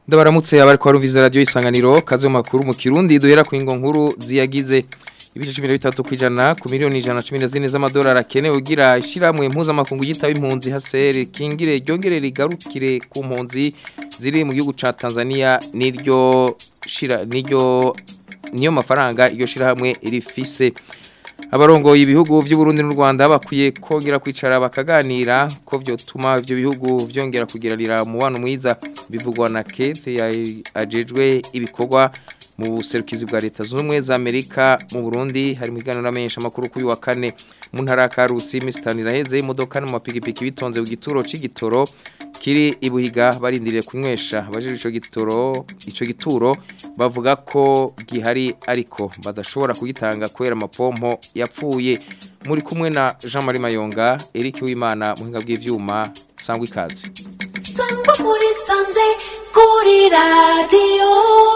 ndabaramutse abari kwa rumviza radio isanganiro kaze mu makuru mu kirundi duhera ku ingo nkuru ziyagize ibice 13 kwijana ku miliyoni 114 z'amadolari akenewe ugira ishiramwe impuzamakungu yitaba impunzi hasere kingire ryongere rigarukire ku mpunzi ziri mu gihugu ca Tanzania niryo shira niryo niyo mafaranga iyo shirahamwe rifise abarongoye ibihugu by'u Burundi n'u Rwanda bakwiye kongera kwicara bakaganira ko vyotuma ivyo bihugu vyongera kugiranira umubano mwiza bivugwa na Kate ajejwe ibikorwa mu buserukizi bwa leta z'ubumwe za Amerika mu Burundi hari mu kiganiro n'amenyesha makuru kuri wa kane mu ntara ya Karusi Mr Niraheze imodoka no mapigipiki bitonze ku gituro c'igitoro kiri ibuhiga barindiriye kunywesha abaje ico gitoro ico gituro bavuga ko gihari ariko badashobora kugitanga kubera amapompo yapfuye muri kumwe na Jean Marie Mayonga Eric Uwimana muhinga bw'ivyuma sangwa ikaze sangwa muri sanze kuri radio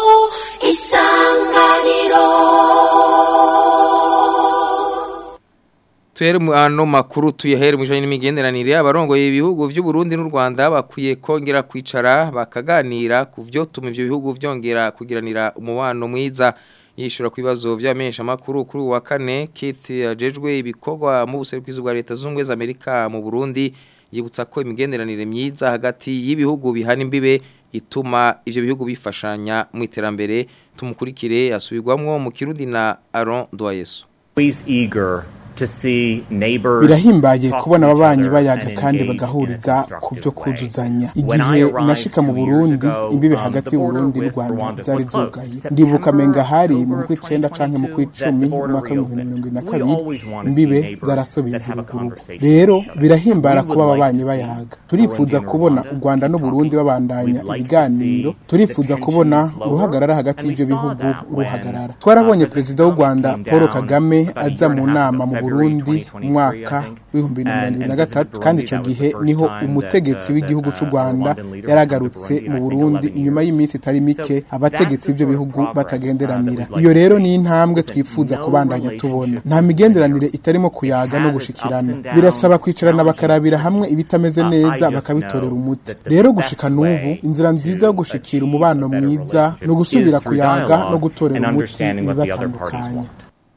isanganiro Tuhere mu ano makuru tuyahere mu janye n'imigenderanire abarongoye ibihugu vy'u Burundi n'u Rwanda bakwiye kongera kwicara bakaganira ku vyo tuma ivyo bihugu vyongera kugiranira umubano mwiza yishura ku bibazo vy'amesha makuru kuri wa kane Keith yajejwe ibikorwa mu buserukizi bwa leta z'ubumwe za Amerika mu Burundi yibutsa ko imigenderanire myiza hagati y'ibihugu bihana imbibe ituma ivyo bihugu bifashanya mu iterambere tumukurikire asubirwamwo mu Kirundi na Aaron Doyeso always eager to see neighbors birahimbaye talk kubona to each ababanyi other bayaga and kandi engage in a bagahuriza ku constructive byo way. kuzuzanya When I igihe arrived nashika mu two years burundi ago, imbibe um, hagati the border y'uburundi n'u with rwanda Rwanda zari was closed. zugaye September, ndibuka menga hari mu October of kw'icenda canke mu 2022 kw'icumi that the mu border mwaka w'ibihumbi bibiri na mirongo ibiri na reopened. kabiri We always wanna see imbibe neighbors zarasubiza that have a ubugurugu conversation rero with each other. birahimbara We kuba would like ababanyi to see bayaga Burundi turifuza and kubona Rwanda u rwanda n'uburundi talking. babandanya We'd like to ibiganiro see turifuza the kubona tensions lower, uruhagarara hagati and we y'ivyo saw bihugu that when, ruhagarara uh, twarabonye President perezida w'u Trump rwanda came paul down kagame about a aza year mu and a half nama ago, mu February burundi 2023, umwaka I think, w'ibihumbi bibiri na and- mirongo ibiri na and visited gatatu kandi Burundi. ico That was gihe the first niho time umutegetsi that, uh, w'igihugu that, c'u uh, rwanda Rwandan leader yaragarutse came to mu Burundi, I burundi think, 11 inyuma years. y'iminsi itari mike So abategetsi that's the b'ivyo sort of bihugu progress, uh, batagenderanira that we'd like iyo to rero see. ni intambwe Listen, twifuza no kubandanya relationship tubona is nta migenderanire linear. itarimo kuyaga It no has its gushikirana ups and downs, birasaba its kwicarana challenges, bakarabira hamwe ibitameze Uh, I neza just bakabitorera know umuti that the rero best gushika n'ubu way inzira nziza yo to gushikira achieve umubano a better mwiza relationship ni ugusubira is through kuyaga dialogue no gutorera and umuti understanding what the other parties ibibatandukanya want.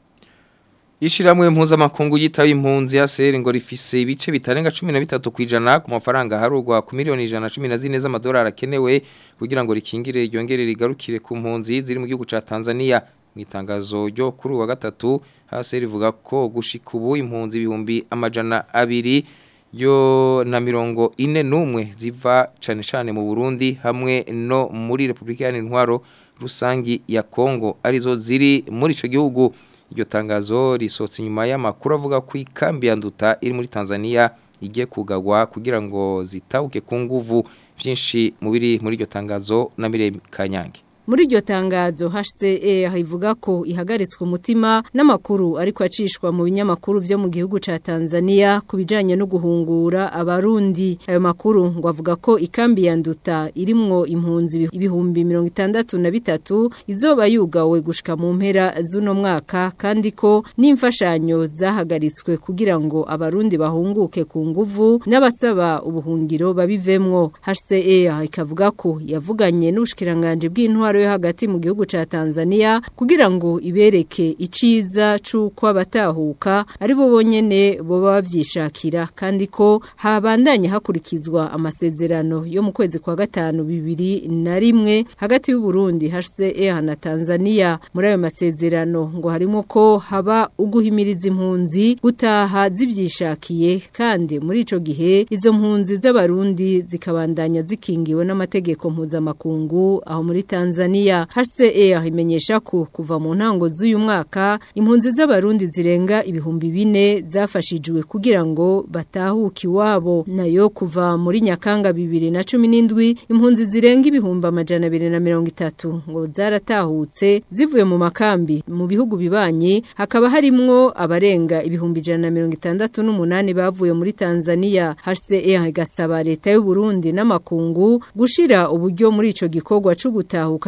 Ishiramwe mpuzamakungu yitaba impunzi ya seri ngo rifise ibice bitarenga 13 kwijana ku mafaranga harugwa ku miliyoni 114 z'amadolari akenewe kugira ngo rikingire ryongere rigarukire ku mpunzi ziri mu gihugu ca Tanzania mu itangazo ryo kuri wa gatatu hasi rivuga ko gushika ubu impunzi ibihumbi amajana abiri yo na mirongo ine n'umwe ziva cane cane mu Burundi hamwe no muri Republika Iharanira Intwaro rusangi ya Kongo arizo ziri muri ico gihugu iryo tangazo risohotse inyuma y'amakuru avuga ko ikambi ya nduta iri muri Tanzania igiye kugagwa kugira ngo zitauke ku nguvu byinshi mu biri muri iryo tangazo na Miremi Kanyange Muri iryo tangazo HCE ivuga ko ihagaritswe umutima n'amakuru ariko acishwa mu binyamakuru byo mu gihugu ca Tanzania kubijanye no guhungura abarundi ayo makuru ngo avuga ko ikambi ya nduta irimwo impunzi ibihumbi 63 izoba yugawe gushika mu mpera z'uno mwaka kandi ko n'imfashanyo zahagaritswe kugira ngo abarundi bahunguke ku nguvu n'abasaba ubuhungiro babivemwo HCE ikavuga ko yavuganye n'ubushikiranganje bw'intwaro yo hagati mu gihugu ca Tanzania kugira ngo ibereke iciza c'uko abatahuka ari bo bonyene boba bavyishakira kandi ko habandanye hakurikizwa amasezerano yo mu kwezi kwa gatanu bibiri na rimwe hagati y'u Burundi HCR na Tanzania muri ayo masezerano ngo harimo ko haba uguhimiriza impunzi gutaha zivyishakiye kandi muri ico gihe izo mpunzi z'abarundi zikabandanya zikingiwe n'amategeko mpuzamakungu aho muri Tanzania HCR imenyesha ko kuva mu ntango z'uyu mwaka impunzi z'abarundi zirenga ibihumbi bine zafashijwe kugira ngo batahuke iwabo nayo kuva muri Nyakanga bibiri na cumi n'indwi impunzi zirenga ibihumbi amajana abiri na mirongo itatu ngo zaratahutse zivuye mu makambi mu bihugu bibanyi hakaba harimwo abarenga ibihumbi ijana na mirongo itandatu n'umunani bavuye muri Tanzania HCR igasaba leta y'u Burundi n'amakungu gushira uburyo muri ico gikorwa cyo gutahukana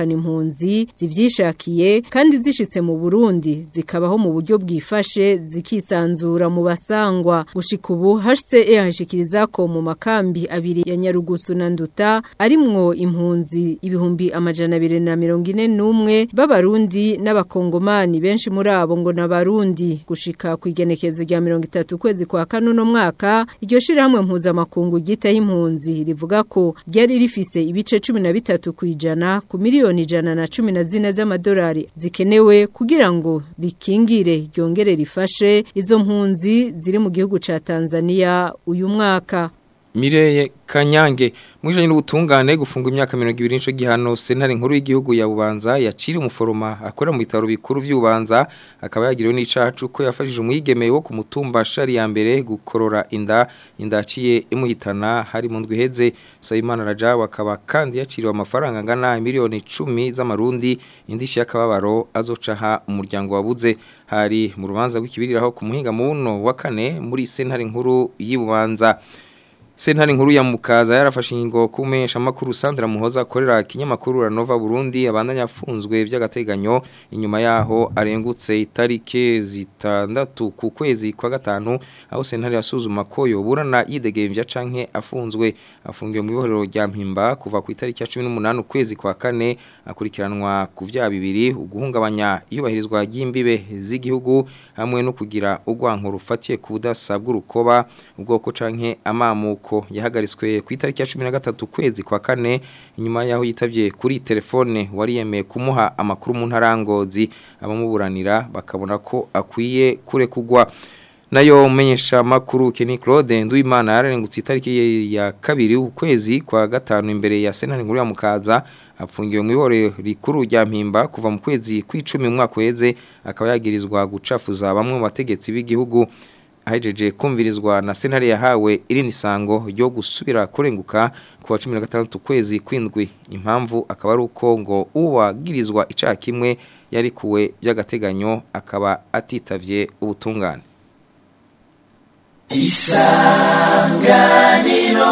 gutahukana impunzi zivyishakiye kandi zishitse mu Burundi zikabaho mu buryo bwifashe zikisanzura mu basangwa gushika ubu HCR hashikiriza ko mu makambi abiri ya Nyarugusu na Nduta arimwo impunzi ibihumbi amajana abiri na mirongo ine n'umwe b'abarundi n'abakongomani benshi muri abo ngo n'abarundi gushika ku igenekezo rya mirongo itatu kwezi kwa kane uno mwaka iryo shirahamwe mpuzamakungu ryitaho impunzi rivuga ko ryari rifise ibice cumi na bitatu ku ijana ku miliyoni ijana na cumi na zine z'amadolari zikenewe kugira ngo rikingire ryongere rifashe izo mpunzi ziri mu gihugu ca Tanzania uyu mwaka Mireye Kanyange mwijanye n'ubutungane gufunga imyaka 20 nico gihano sentare nkuru y'igihugu ya Bubanza yaciri umuforoma akora mu bitaro bikuru vy'Ubanza akaba yagiriwe n'icacu ko yafashije umwigeme wo ku mutumba shari ya mbere gukorora inda indaciye imuhitana hari mu ndwiheze Sayimana Raja akaba kandi yaciriwe amafaranga ngana miliyoni 10 z'amarundi indishi yakababaro azocaha umuryango wabuze hari mu rubanza rw'ikibiriraho ku muhinga muno wa kane muri sentare nkuru y'Ubanza Sentare nkuru ya Mukaza yarafashe ingingo kumesha makuru Sandra Muhoza akorera kinyamakuru Ranova Burundi abandanya afunzwe vy'agateganyo inyuma yaho arengutse itarike zitandatu ku kwezi kwa gatanu aho sentare yasuzuma ko yoburana yidegemvya canke afunzwe afungiwe mu biborero rya Mpimba kuva ku itariki ya 18 ukwezi kwa kane akurikiranwa ku vya bibiri uguhungabanya iyubahirizwa ry'imbibe z'igihugu hamwe no kugira urwanko rufatiye ku budasa bw'urukoba ubwoko canke amamuko ko yahagaritswe ku itariki ya 13 kwezi kwa kane inyuma yaho yitavye kuri telefone wari yemeye kumuha amakuru mu ntarangozi abamuburanira bakabona ko akwiye kure kugwa nayo umenyesha makuru Kenny Claude Nduimana yararengutse itariki ya kabiri ukwezi kwa gatanu imbere ya Senate nkuru ya Mukaza apfungiwe mu ibore rikuru rya mpimba kuva mu kwezi kw'icumi mu mwaka weze akaba yagirizwa gucafuza bamwe mu bategetsi b'igihugu ahejeje kumvirizwa na sentare yahawe irini sango ryo gusubira kurenguka ku wa 16 kwezi kwindwi impamvu akaba ari uko ngo uwagirizwa icaha kimwe yari kuwe by'agateganyo akaba atitavye ubutungane isanganiro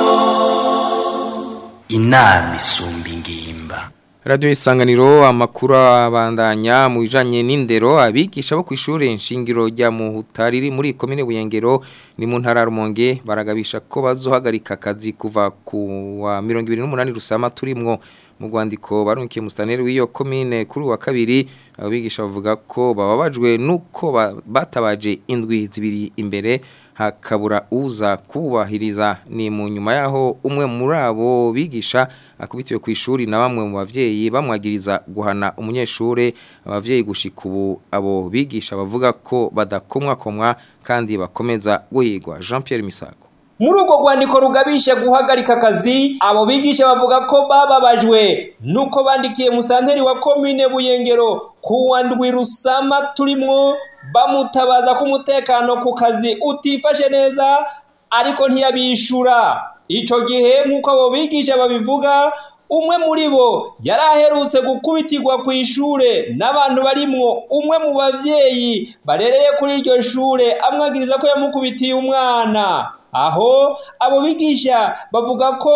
inama isumba ingimba Radio isanganiro amakuru abandanya mu bijanye n'indero abigisha bo kw'ishure nshingiro rya Muhutariri muri komine Buyengero ni mu ntara Rumonge baragabisha ko bazohagarika akazi kuva ku wa 28 rusama turimwo mu rwandiko barunkiye mustaneri w'iyo komine kuri wa kabiri abigisha bavuga ko bababajwe nuko batabaje indwi zibiri imbere hakabura uza kubahiriza ni mu nyuma yaho umwe muri abo bigisha akubitiwe ku ishuri na bamwe mu bavyeyi bamwagiriza guhana umunyeshure abavyeyi gushika ubu abo bigisha bavuga ko badakomwakomwa kandi bakomeza guhigwa Jean Pierre Misago muri urwo rwandiko rugabisha guhagarika akazi abo bigisha bavuga ko bababajwe nuko bandikiye musanteri wa komine buyengero kuwa ndwi rusama turimwo bamutabaza ko umutekano ku kazi utifashe neza ariko ntiyabishura ico gihe nk'uko abo bigisha babivuga umwe muri bo yari aherutse gukubitirwa ku ishure n'abantu barimwo umwe mu bavyeyi barereye kuri iryo shure amwagiriza ko yamukubitiye umwana aho abo bigisha bavuga ko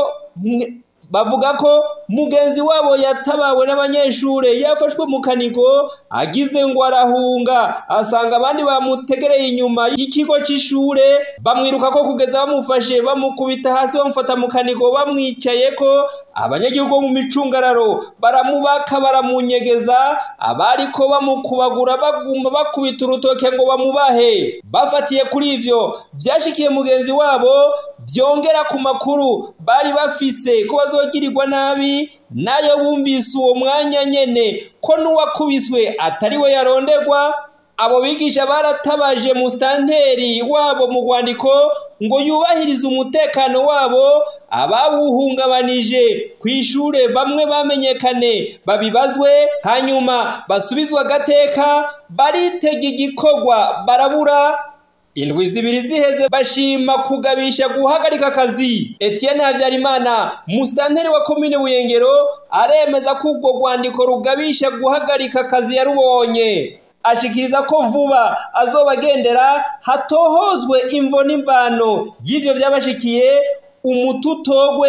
bavuga ko mugenzi wabo yatabawe n'abanyeshure yafashwe mu kaniko agize ngo arahunga asanga abandi bamutegereye inyuma y'ikigo c'ishure bamwiruka ko kugeza bamufashe bamukubita hasi bamufata mu kaniko bamwicaye ko abanyagihugu mu micungararo baramubaka baramunyegeza abariko bamukubagura baguma bakubita urutoke ngo bamubahe bafatiye kuri ivyo vyashikiye mugenzi wabo vyongera ku makuru bari bafise ko bazogirirwa nabi nayo bumvise uwo mwanya nyene ko n'uwakubiswe atari we yaronderwa abo bigisha baratabaje musitanteri wabo mu rwandiko ngo yubahirize umutekano wabo abawuhungabanije ku ishure bamwe bamenyekane babibazwe hanyuma basubizwa agateka baritega igikorwa barabura indwi zibiri ziheze bashima kugabisha guhagarika akazi Etienne Habyarimana musitanteri wa komine Buyengero aremeza ko ubwo rwandiko rugabisha guhagarika akazi yarubonye ashikiriza ko vuba azobagendera hatohozwe imvo n'imvano y'ivyo vyabashikiye umututogwe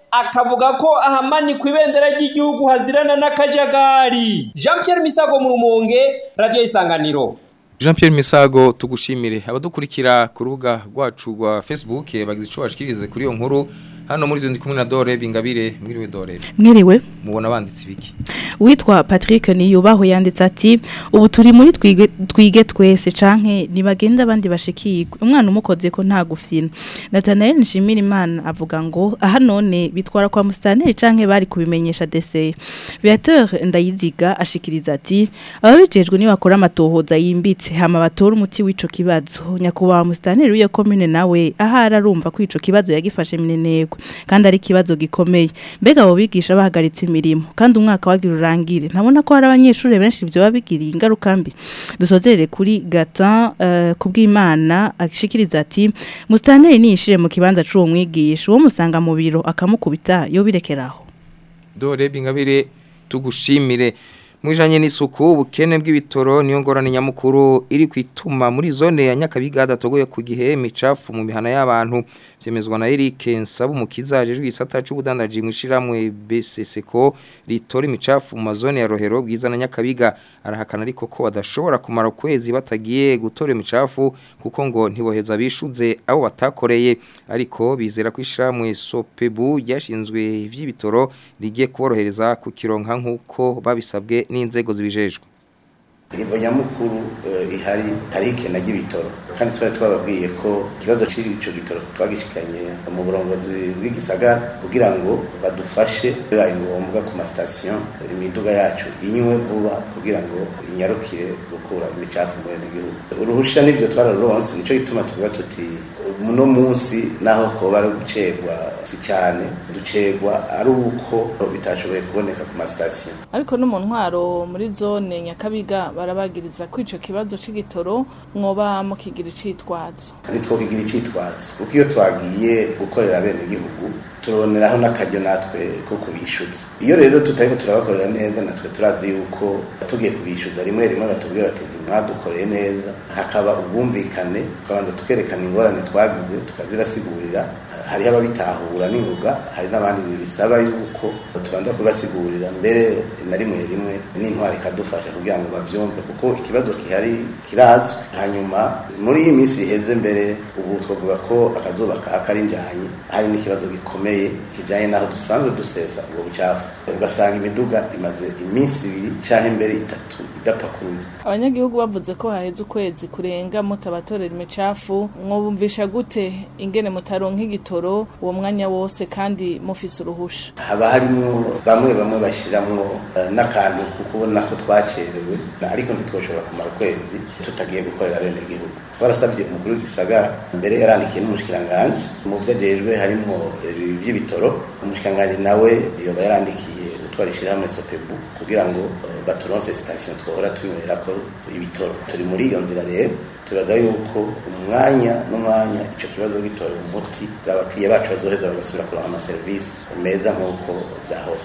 akavuga ko ahamanikwa ibendera ry'igihugu hazirana n'akajagari jean Pierre misago mu rumonge radiyo isanganiro Jean Pierre Misago tugushimire abadukurikira ku rubuga rwacu rwa Facebook bagize ico bashikirize kuri iyo nkuru hano muri zo ndi kumwe na Dore Bingabire mwiriwe Dore mwiriwe mubona banditse ibiki witwa Patrick Niyubaho yanditse ati ubu turi muri twige twige twese canke nibagenda abandi bashikirwe umwana umukoze ko nta gufyina Nathanael Nshimira Imana avuga ngo aha none bitwara kwa mustaneri canke bari kubimenyesha DC Viateur Ndayiziga ashikiriza ati ababijejwe ni bakora amatohoza yimbitse hama batora umuti w'ico kibazo nyakuba mustaneri w'iyo commune nawe aha ararumva ko ico kibazo yagifashe minenego kandi ari kibazo gikomeye mbega abo bigisha bahagaritse imirimo kandi umwaka wagira urangire ntabona ko hari abanyeshuri benshi byo babigiriye ingaruka mbi dusozerere kuri gata uh, kubw'Imana ashikiriza ati mustaneri nishire mu kibanza c'uwo mwigisha uwo musanga mu biro akamukubita yo birekeraho Dore Bingabire tugushimire Mwijanye n'isuku ubukene bw'ibitoro niyo ngorane nyamukuru iri kwituma muri zone ya Nyakabiga datogoye ku gihe micafu mu mihana y'abantu vyemezwa na Eric Nsabumukiza ajejwe igisata c'ubudandaji mwishiramwe BCCko ritora imicafu mu mazone ya Rohero bwiza na Nyakabiga arahakana ariko ko badashobora kumara kwezi batagiye gutora imicafu kuko ngo ntiboheza bishuze abo batakoreye ariko bizera ko ishiramwe Sopebu ryashinzwe ivy'ibitoro rigiye kuborohereza ku kironka nkuko babisabwe n'inzego zibijejwe imvo nyamukuru ihari hari ikena ry'ibitoro kandi twari twababwiye ko ikibazo cy'icyo gitoro twagishikanye mu burongozi bw'igisagara kugira ngo badufashe bibaye ngombwa ku masitasiyo imiduga yacu inywe vuba kugira ngo inyarukire gukura imicafu mu gihugu uruhusha n'ibyo twararuronse nicyo gituma tuvuga tuti muno munsi naho koba ari gucerwa si cyane ducerwa ari uko bitashoboye kuboneka ku masitasiyo ariko no mu ntwaro muri zone nyakabiga barabagiriza ko ico kibazo c'igitoro mwoba mukigira icitwazo ntitwokigira icitwazo kuko iyo twagiye gukorera bene igihugu turaboneraho n'akaryo natwe ko kubishyuza iyo rero tutariko turabakorera neza natwe turazi yuko tugiye kubishyuza rimwe rimwe batubwira bati mwadukoreye neza hakaba ubwumvikane tukabanza tukerekana ingorane twagize tukazibasigurira hariho ababitahura n'ingoga hari n'abandi bisaba yuko tubanza kubasigurira mbere na rimwe rimwe n'intwari ikadufasha kugira ngo bavyumve kuko ikibazo kihari kirazwi hanyuma muri iyi minsi iheze mbere ubu twavuga ko akazuba kari njanye hari n'ikibazo gikomeye kijanye n'aho dusanzwe dusesa ubwo bucafu ugasanga imiduga imaze iminsi ibiri canke mbere itatu idapakuye abanyagihugu bavuze ko haheze ukwezi kurenga mutabatorera imicafu mwobumvisha gute ingene mutaronka igitoro uwo mwanya wose kandi mufise uruhusha haba harimwo bamwe bamwe bashiramwo uh, n'akantu kukubona ko twacerewe ariko ntitwoshobora kumara ukwezi tutagiye gukorera bene igihugu twarasabye umukuru w'igisagara mbere yarandikiye n'umushikiranganji mu vyo ajejwe harimwo ivy'ibitoro umushikiranganji nawe yoba yarandikiye utwara ishirahamwe sopebu kugira ngo uh, baturonse sitasiyo twohora tunywera ko ibitoro turi muri iyo nzira rero turaga yuko umwanya n'umwanya ico kibazo gitora umuti abakiriya bacu bazoheza bagasubira kuronka amaserivisi meza nk'uko vyahora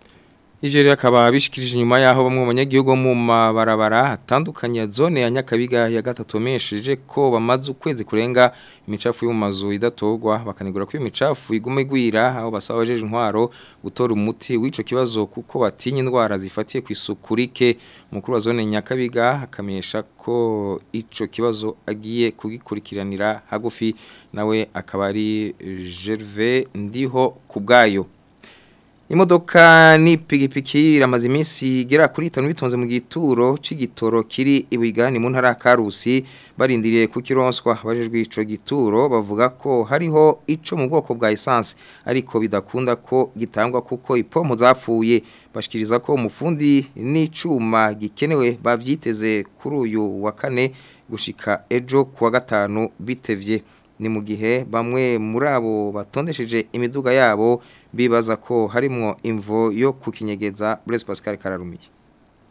Ivyo rero akaba bishikirije inyuma yaho bamwe mu banyagihugu mu mabarabara atandukanye zone ya Nyakabiga ya gatatu mesheje ko bamaze ukwezi kurenga imicafu yo mu mazu idatogwa bakanigura ko iyo micafu iguma igwira aho basaba abajeje intwaro gutora umuti w'ico kibazo kuko batinya indwara zifatiye ku isuku rike umukuru wa zone Nyakabiga akamenyesha ko ico kibazo agiye kugikurikiranira hagufi nawe akaba ari Gervais ndiho kubgayo Imodoka ni pigipiki iramaze iminsi igera kuri 5 bitonze mu gituro c'igitoro kiri ibigani mu ntara Karusi barindiriye ku kironswa bajejwe ico gituro bavuga ko hariho ico mu bwoko bwa essence ariko bidakunda ko gitangwa kuko ipompo zapfuye bashikiriza ko umufundi n'icuma gikenewe bavyiteze kuri uyu wa kane gushika ejo kuwa gatanu bitevye ni mu gihe bamwe muri abo batondesheje imiduga yabo bibaza ko harimwo imvo yo kukinyegeza Blaise Pascal Kararumiye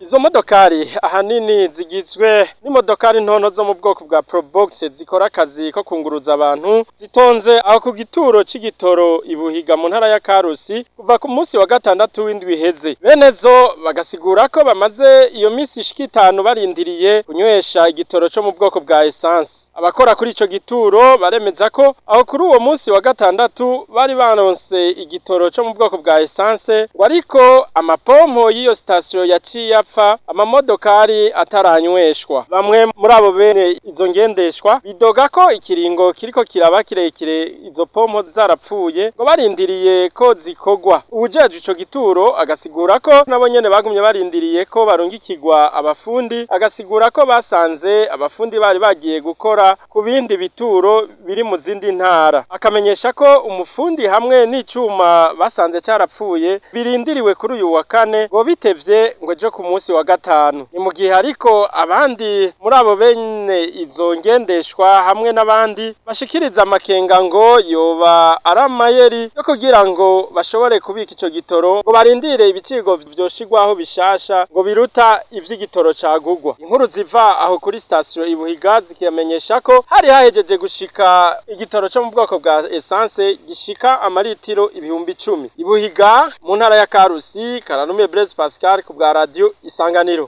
izo modokari ahanini zigizwe n'imodokari ntonto zo mu bwoko bwa Probox zikora akazi ko kunguruza abantu zitonze aho ku gituro c'igitoro ibuhiga mu ntara ya Karusi kuva ku munsi wa gatandatu w'indwi iheze bene zo bagasigura ko bamaze iyo minsi ishika itanu barindiriye kunywesha igitoro co mu bwoko bwa essence abakora kuri ico gituro baremeza ko aho kuri uwo munsi wa gatandatu bari baronse igitoro co mu bwoko bwa essence ngo ariko amapompo y'iyo sitasiyo yaciye apfa amamodokari ataranyweshwa bamwe muri abo bene izo ngendeshwa bidoga ko ikiringo kiriko kiraba kirekire izo pompo zarapfuye ngo barindiriye ko zikogwa ubujeje ico gituro agasigura ko nabo nyene bagumye barindiriye ko barungikirwa abafundi agasigura ko basanze abafundi bari bagiye gukora ku bindi bituro biri mu zindi ntara akamenyesha ko umufundi hamwe n'icuma basanze carapfuye birindiriwe kuri uyu wa kane ngo bitevye ngo ejo ku munsi wa gatanu ni mu gihe ariko abandi muri abo bene izo ngendeshwa hamwe n'abandi bashikiriza amakenga ngo yoba ari amayeri yo kugira ngo bashobore kubika ico gitoro ngo barindire ibiciro vyoshigwaho bishasha ngo biruta ivy'igitoro cagugwa inkuru ziva aho kuri sitasiyo ibuhiga zikamenyesha ko hari hahejeje gushika igitoro co mu bwoko bwa essence gishika amaritiro ibihumbi icumi ibuhiga mu ntara ya karusi karanume Blaise Pascal ku bwa radio isanganiro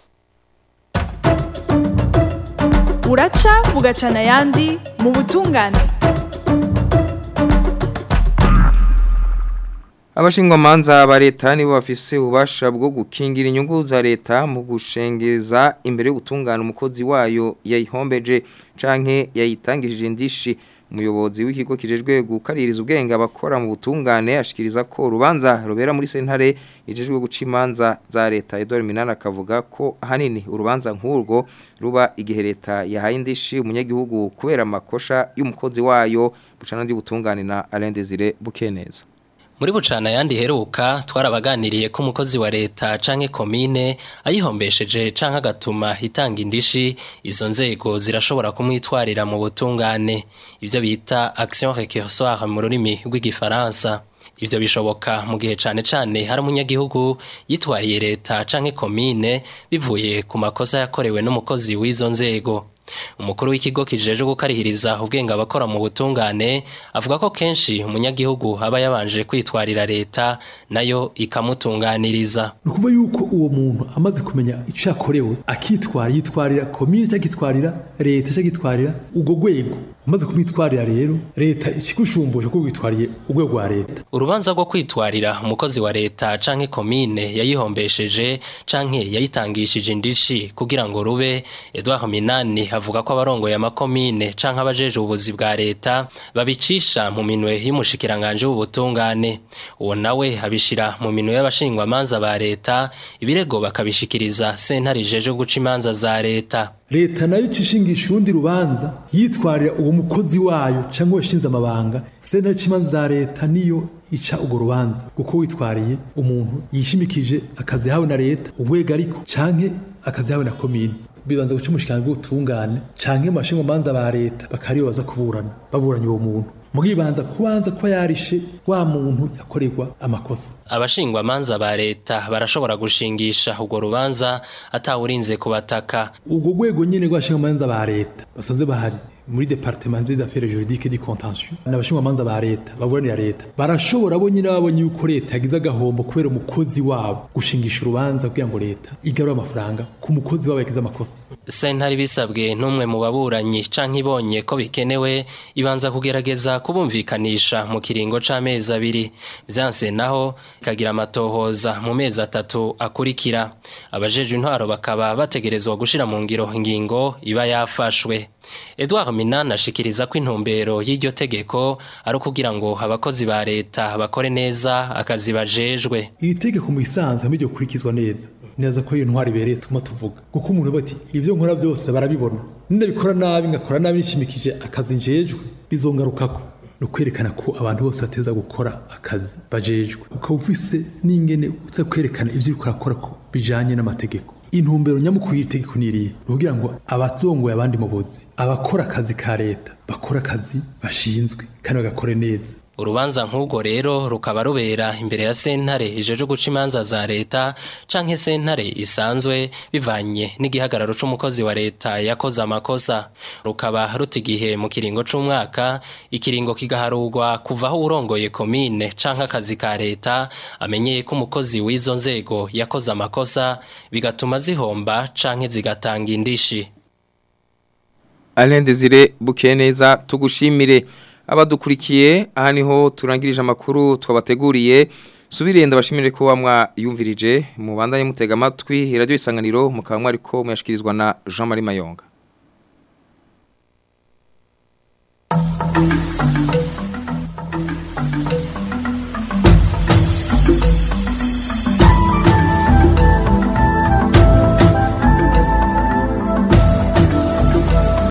uraca bugacana ayandi mu butungane Abashingwamanza ba leta nibo bafise ububasha bwo gukingira inyungu za leta mu gushengeza imbere yo gutungana umukozi wayo yayihombeje canke yayitangishije indishi umuyobozi w'ikigo kijejwe gukaririza ubwenge abakora mu butungane ashikiriza ko urubanza rubera muri sentare ijejwe guca imanza za leta Edouard Minana akavuga ko ahanini urubanza nk'urwo ruba igihe leta yahaye indishi umunyagihugu kubera amakosha y'umukozi wayo bucana ndi butungane na Alain Desire Bukeneza muri bucana yandi heruka twarabaganiriye ko umukozi wa leta canke komine ayihombesheje canke agatuma itanga indishi izo nzego zirashobora kumwitwarira mu butungane ivyo bita action récursoire mu rurimi rw'igifaransa ivyo bishoboka mu gihe cane cane hari umunyagihugu yitwariye leta canke komine bivuye ku makosa yakorewe n'umukozi w'izo nzego umukuru w'ikigo kijeje gukarihiriza ubwenge abakora mu butungane avuga ko kenshi umunyagihugu aba yabanje kwitwarira leta nayo ikamutunganiriza ni ukuvuga yuko uwo muntu amaze kumenya icyo yakorewe akitwara yitwarira komine cyangwa akitwarira leta cyangwa akitwarira urwo rwego umaze kumwitwarira rero leta ikigushumbuje ko witwariye urwego rwa leta urubanza rwo kwitwarira umukozi wa leta canke komine yayihombesheje canke yayitangishije indishi kugira ngo rube Edouard Minani avuga ko abarongoye amakomine canke abajeje ubuzi bwa leta babicisha mu minwe y'umushikiranganje w'ubutungane uwo nawe abishira mu minwe y'abashingwamanza ba leta ibirego bakabishikiriza sentare ijeje guca imanza za leta leta nayo icishingisha urundi rubanza yitwarira uwo mukozi wayo cyangwa washinze amabanga sentare y'imanza za leta niyo ica urwo rubanza kuko witwariye umuntu yishimikije akazi yahawe na leta urwego ariko canke akazi yahawe na komine bibanza guca umushikirano bw'ubutungane canke mu bashingwamanza ba leta bakariyo baza kuburana baburanye uwo muntu mugibanza kubanza kuba yarishe wa muntu yakorerwa amakosa abashingwamanza ba leta barashobora gushingisha urwo rubanza atawurinze kubataka urwo rwego nyene rw'abashingwamanza ba leta basanze bahari muri departement des affaires juridiques du contentieux n'abashingwamanza ba leta baburanira leta barashobora bo nyine babonye yuko leta yagize agahombo kubera umukozi wabo gushingisha urubanza kugira ngo leta igarure amafaranga ku mukozi wabo yagize amakosa sentare bisabwe n'umwe mu baburanyi canke ibonye ko bikenewe ibanza kugerageza kubumvikanisha mu kiringo c'amezi abiri vyanse naho ikagira amatohoza mu mezi atatu akurikira abajeje intwaro bakaba bategerezwa gushira mu ngiro ingingo iba yafashwe Edouard Minana ashikiriza ko intumbero y'iryo tegeko ari ukugira ngo abakozi ba leta bakore neza akazi bajejwe iri tegeko mu isanzwe hamwe kurikizwa neza neza ko iyo ntwari ibereye tuma tuvuga kuko umuntu bati ivyo nkora byose barabibona nindabikora nabi ngakora nabi nishimikije akazi njejwe bizongarukako no kwerekana ko abantu bose bateza gukora akazi bajejwe ukaba ufise n'ingene uza kwerekana ivyo uriko urakora ko bijanye n'amategeko intumbero nyamukuru y'itegeko niriye kugira ngo abatongoye abandi mu buzi abakora akazi ka leta bakora akazi bashinzwe kandi bagakore neza urubanza nk'ubwo rero rukaba rubera imbere ya sentare ijeje guca imanza za leta canke sentare isanzwe bivanye n'igihagararo c'umukozi wa leta yakoze amakosa rukaba ruta igihe mu kiringo c'umwaka ikiringo kigaharurwa kuva aho urongoye komine canke akazi ka leta amenyeye ko umukozi w'izo nzego yakoze amakosa bigatuma zihomba canke zigatanga indishi Alain Desire Bukeneza tugushimire abadukurikiye aha niho turangirije amakuru twabateguriye subirenda bashimire ko wamwa yumvirije mu bandanye mutega amatwi radio isanganiro mukaba ariko muyashikirizwa na Jean Marie Mayonga